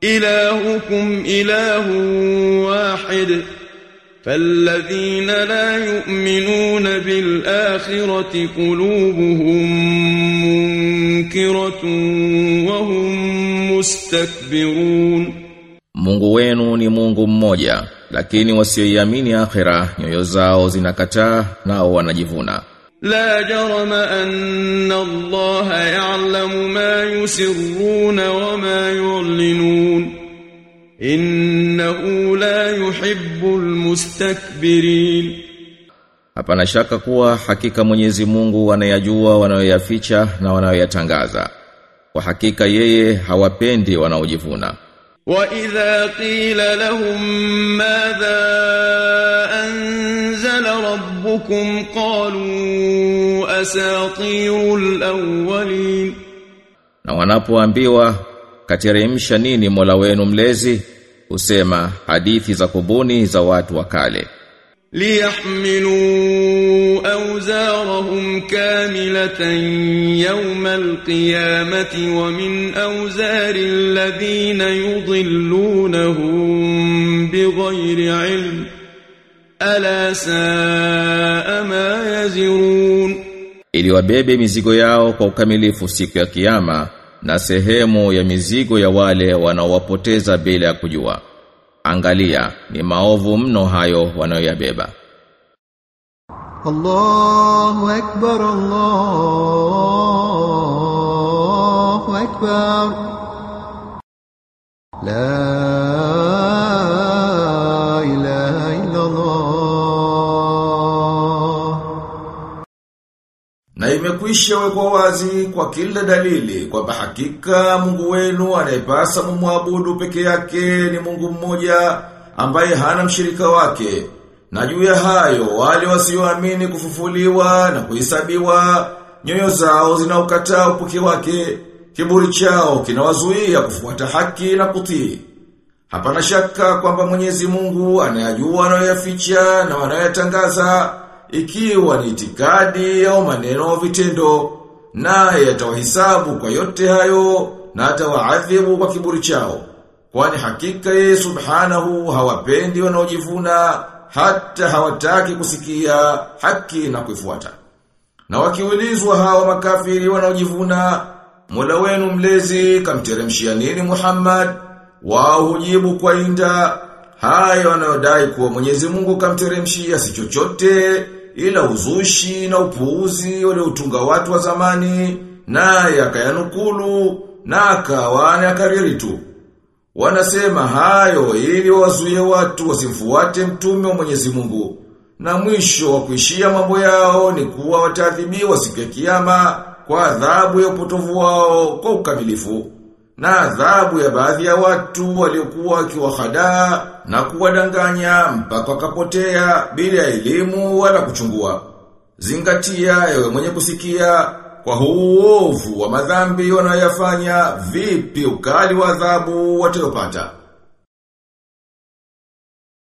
إلهكم إله واحد فالذين لا يؤمنون بالآخرة قلوبهم منكرة وهم مستكبرون Mungu wenu ni Mungu mmoja, lakini wasioiamini akhira nyoyo zao zinakataa nao wanajivuna. لا جرم أن الله يعلم ما يسرون وما يعلنون إنه لا يحب المستكبرين Hapana shaka kuwa hakika Mwenyezi Mungu anayajua wanayoyaficha na wanayoyatangaza. Kwa hakika yeye hawapendi wanaojivuna. وإذا قيل لهم ماذا أنزل ربكم قالوا أساطير الأولين Na wanapoambiwa kateremsha nini Mola wenu mlezi, husema hadithi za kubuni za watu wa kale. ليحملوا أوزارهم كاملة يوم القيامة ومن أوزار الذين يضلونهم بغير علم ألا ساء ما يزرون ili wabebe mizigo yao kwa ukamilifu siku ya kiyama na sehemu ya mizigo ya wale wanaowapoteza bila ya kujua. Angalia, ni maovu mno hayo wanayoyabeba. الله أكبر الله أكبر لا إله إلا الله Na imekwisha wekwa wazi kwa kila dalili kwamba hakika Mungu wenu anayepasa mumwabudu peke yake ni Mungu mmoja ambaye hana mshirika wake. Na juu ya hayo wale wasioamini kufufuliwa na kuhesabiwa nyoyo zao zinaukataa upuki wake, kiburi chao kinawazuia kufuata haki na kutii. Hapana shaka kwamba Mwenyezi Mungu anayajua wanayoyaficha na wanayoyatangaza ikiwa ni itikadi au maneno au vitendo naye atawahesabu kwa yote hayo na atawaadhibu kwa kiburi chao kwani hakika yeye subhanahu hawapendi wanaojivuna hata hawataki kusikia haki na kuifuata na wakiulizwa hawa makafiri wanaojivuna Mola wenu mlezi kamteremshia nini Muhammad wao hujibu kwa inda haya wanayodai kuwa Mwenyezi Mungu kamteremshia si chochote ila uzushi na upuuzi waliotunga watu wa zamani naye akayanukulu na akawa akariri tu wanasema hayo ili wazuie watu wasimfuate mtume wa Mwenyezi Mungu na mwisho wa kuishia mambo yao ni kuwa wataadhibiwa siku ya kiyama kwa adhabu ya upotovu wao kwa ukamilifu na adhabu ya baadhi ya watu waliokuwa wakiwahadaa na kuwadanganya mpaka wakapotea bila ya elimu wala kuchungua. Zingatia ewe mwenye kusikia kwa huu uovu wa madhambi wanayoyafanya vipi ukali wa adhabu watayopata.